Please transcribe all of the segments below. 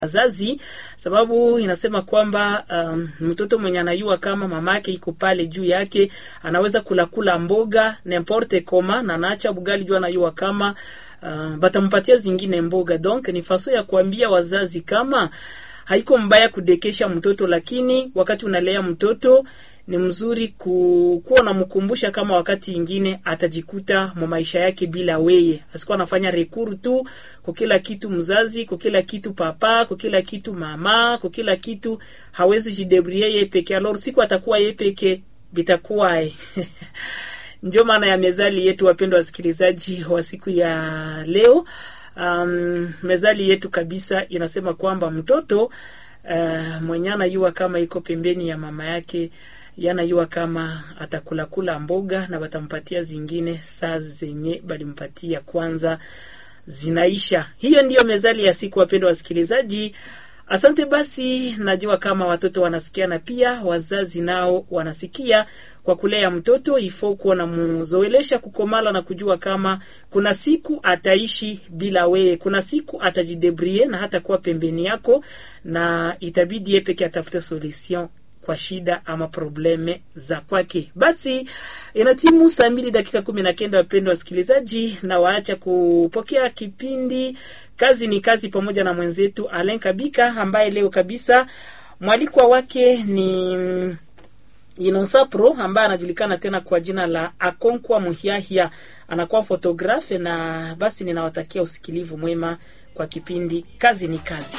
wazazi sababu inasema kwamba um, mtoto mwenye anayua kama mama yake iko pale juu yake anaweza kula kula mboga n'importe koma na naacha bugali juu anayua kama uh, batampatia zingine mboga. Donc ni faso ya kuambia wazazi kama haiko mbaya kudekesha mtoto, lakini wakati unalea mtoto ni mzuri ku, kuwa unamkumbusha kama wakati ingine atajikuta mu maisha yake bila weye, asikuwa anafanya rekuru tu kwa kila kitu mzazi, kwa kila kitu papa, kwa kila kitu mama, kwa kila kitu hawezi jidebrie yeye peke. Alors siku atakuwa yeye peke bitakuwa ndio maana ya mezali yetu, wapendwa wasikilizaji wa siku ya leo. Um, mezali yetu kabisa inasema kwamba mtoto uh, mwenye anayua kama iko pembeni ya mama yake yanayua kama atakulakula mboga na batampatia zingine saa zenye balimpatia kwanza zinaisha. Hiyo ndiyo mezali ya siku, wapendwa wasikilizaji. Asante basi, najua kama watoto wanasikia na pia wazazi nao wanasikia. Kwa kulea mtoto ifo kuwa na muzoelesha kukomala na kujua kama kuna siku ataishi bila wewe, kuna siku atajidebrie na hata kuwa pembeni yako, na itabidi yeye peke atafute solution kwa shida ama probleme za kwake. Basi inatimu saa mbili dakika kumi na kenda, wapendwa wasikilizaji, na waacha kupokea kipindi kazi ni kazi pamoja na mwenzetu Alen Kabika ambaye leo kabisa mwalikwa wake ni Inosa Pro ambaye anajulikana tena kwa jina la Akonkwa Muhiahia, anakuwa fotografe. Na basi ninawatakia usikilivu mwema kwa kipindi kazi ni kazi.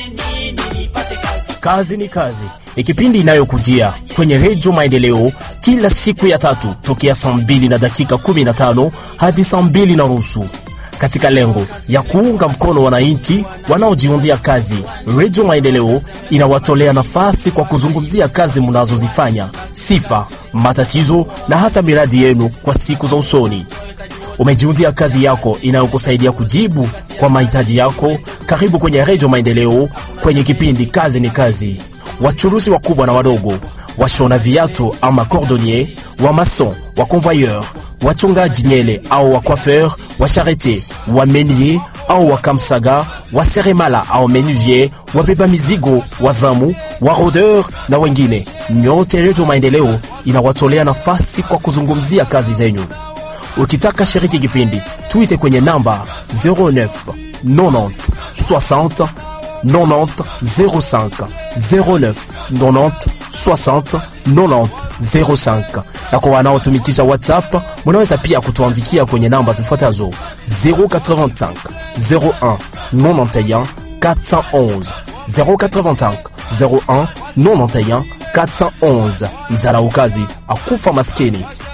Kazi ni kazi ni kipindi inayokujia kwenye Redio Maendeleo kila siku ya tatu tokea saa mbili na dakika 15 hadi saa mbili na nusu katika lengo ya kuunga mkono wananchi wanaojiundia kazi. Redio Maendeleo inawatolea nafasi kwa kuzungumzia kazi mnazozifanya, sifa, matatizo na hata miradi yenu kwa siku za usoni. Umejiundia kazi yako inayokusaidia kujibu kwa mahitaji yako. Karibu kwenye Redio Maendeleo kwenye kipindi kazi ni kazi. Wachuruzi wakubwa na wadogo, washona viatu ama cordonnier, wa mason, wa convoyeur wachongaji nyele au wa coiffeur, wa charite, wa menier au wa kamsaga, wa seremala au menuvier, wabeba mizigo, wazamu, wa rodeur na wengine, nyote Redio Maendeleo inawatolea nafasi kwa kuzungumzia kazi zenyu. Ukitaka shiriki kipindi, tuite kwenye namba 09 90 60 90 05 09 90 60 90 05 na kwa wanaotumikisha WhatsApp munaweza pia kutuandikia kwenye namba zifuatazo 085 01 91 411 085 01 91 411. Mzaraukazi akufa maskini,